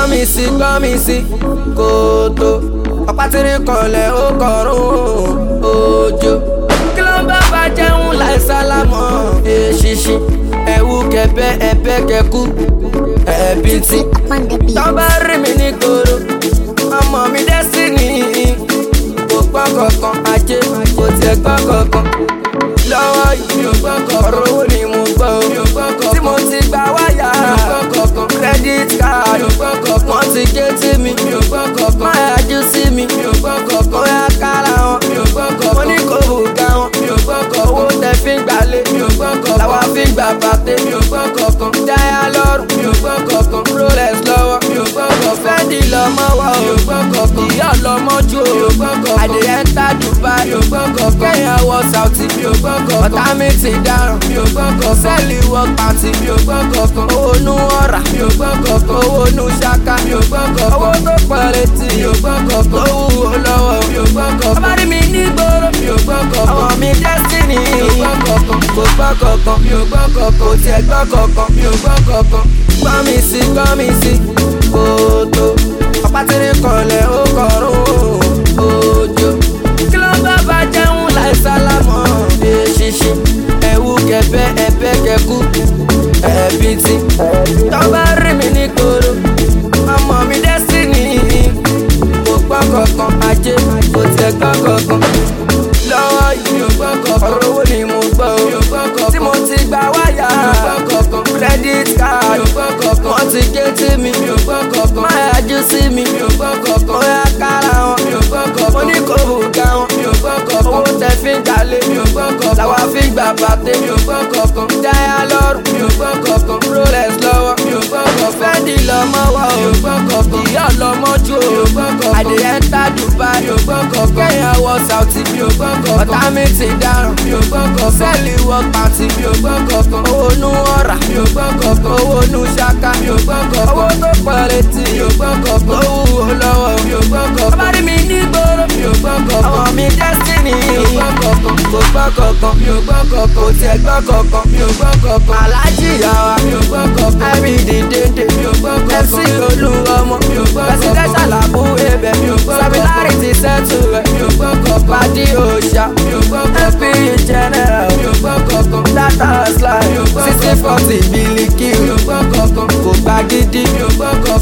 gbọ́n mi sí gbọ́n mi sí kòtò ọ̀pá tìrín kanlẹ̀ ó kọrùn òjò kí ló ń bá bá jẹun láì sálámọ̀ èṣìṣì ẹ̀wù kẹ̀bẹ́ ẹ̀bẹ́ kẹ̀kú ẹ̀bí tí on the beat. tọ́ bá rí mi ní gbòòrò ọmọ mi destiny kò gbọ́ kankan ajé kò tiẹ̀ gbọ́ kankan lọ́wọ́ yìí mi ò gbọ́ kankan ọ̀rọ̀ owó ni mo gbọ́ o mi ò gbọ́ kankan tí mo ti gba wáyà mi ò gbọ́ kankan credit card mi ò gbọ́ kankan wọ́n ti gé tí mi mi ò gbọ́ kankan má yájú sí mi mi ò gbọ́ kankan ó yá kára wọn mi ò gbọ́ kankan mo ní kò bùgá wọn mi ò gbọ́ kankan owó tẹ fi ń gbalé mi ò gbọ́ kankan làwa fi ń gbà bàtẹ́ mi ò gbọ́ kankan dáyà lọ́rùn mi ò gbọ́ kankan rolex lọ́wọ́ mi ò gbọ́ kankan fẹ́ndì lọ́mọ wa o mi ò gbọ́ kankan ìyá ọlọ́mọ ju o mi ò gbọ́ kankan àdìyẹ ń ta dubai mi ò gbọ́ kankan kẹ́yìn wọ sauti mi ò gbọ́ kankan ọ̀tá mi ti dáràn mi ò gbọ́ kankan sẹ́ẹ̀lì wọ pàǹtí mi ò gbọ́ kankan owó nu ọ̀rà mi ò gbọ́ kankan owó nu ṣaka mi ò gbọ́ kankan owó tó pọ̀ létí mi ò gbọ́ kankan owó wo lọ́wọ́ mi ò gbọ́ kankan ọba rí mi ní gbòòrò mi ò gbọ́ kankan ọmọ mi destiny mi ò gbọ́ kankan kò gbọ́ kankan mi ò gbọ́ kankan kò tiẹ̀ gbọ́ kankan mi ò gbọ́ kankan gbọ́ mi sí gbọ́ mi sí kòtò ọ̀pá tìrín kanlẹ̀ ó kọrùn òjò kí ló ń bá bá jẹun láì sálámọ̀ èṣìṣì ẹ̀wù kẹ̀bẹ́ ẹ̀bẹ́ kẹ̀kú ẹ̀bí tí tọ́ bá rí mi ní gbòòrò ọmọ mi destiny kò gbọ́ kankan ajé kò tiẹ̀ gbọ́ kankan lọ́wọ́ yìí mi ò gbọ́ kankan ọ̀rọ̀ owó ni mo gbọ́ o mi ò gbọ́ kankan tí mo ti gba wáyà mi ò gbọ́ kankan credit card mi ò gbọ́ kankan wọ́n ti gé tí mi mi ò gbọ́ kankan má yájú sí mi mi ò gbọ́ kankan ó yá kára wọn mi ò gbọ́ kankan mo ní kò bùgá wọn mi ò gbọ́ kankan owó tẹ fi ń jalè mi ò gbọ́ kankan làwa fi ń gbà bàtẹ́ mi ò gbọ́ kankan dáyà lọ́rùn mi ò gbọ́ kankan rolex lọ́wọ́ mi ò gbọ́ kankan fẹ́ndì lọ́mọ wa o mi ò gbọ́ kankan ìyá ọlọ́mọ ju o mi ò gbọ́ kankan àdìyẹ ń ta dubai mi ò gbọ́ kankan kẹ́yìn wọ sauti mi ò gbọ́ kankan ọ̀tá mi ti dáràn mi ò gbọ́ kankan sẹ́ẹ̀lì wọ pàǹtí mi ò gbọ́ kankan owó nu ọ̀rà mi ò gbọ́ kankan owó nu ṣaka mi ò gbọ́ kankan owó tó pọ̀ létí mi ò gbọ́ kankan owó wo lọ́wọ́ mi ò gbọ́ kankan ọba rí mi ní gbòòrò mi ò gbọ́ kankan ọmọ mi destiny mi ò gbọ́ kankan kò gbọ́ kankan mi ò gbọ́ kankan kò tiẹ̀ gbọ́ kankan mi ò gbọ́ kankan alájí yàrá mi ò gbọ́ kankan ẹ̀rí dìde mi ò gbọ́ kankan mc olú ọmọ mi ò gbọ́ kankan presidential abu ebe mi ò gbọ́ kankan samilarity settle rẹ̀ mi ò gbọ́ kankan padi òòṣà mi ò gbọ́ kankan mp general mi ò gbọ́ kankan data slide sixty forty biliki mi ò gbọ́ kankan kò gbà gidi mi ò gbọ́ kankan